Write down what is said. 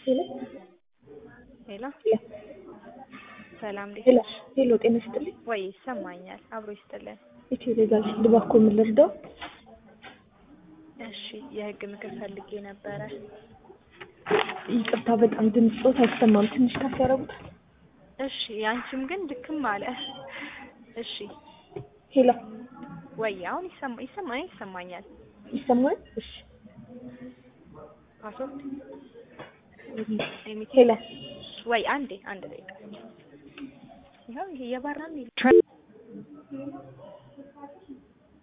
ሄሎ ሄሎ ሰላም እንዴት ሄሎ ነሽ? ሄሎ ጤና ይስጥልኝ። ወይ ይሰማኛል። አብሮ ይስጥልን። ኢትዮ ሌጋል ፊልድ ባኮ ምን ልርዳው? እሺ የህግ ምክር ፈልጌ ነበረ። ይቅርታ በጣም ድምፅ ጾት አይሰማም። ትንሽ ከፍ ያደርጉታል። እሺ ያንቺም ግን ድክም አለ። እሺ ሄሎ ወይ አሁን ይሰማ ይሰማ ይሰማኛል። ይሰማል? እሺ ፓስወርድ ኤሚቲ ሄሎ ወይ አንዴ አንድ ደቂቃ ይኸው ይሄ የባራን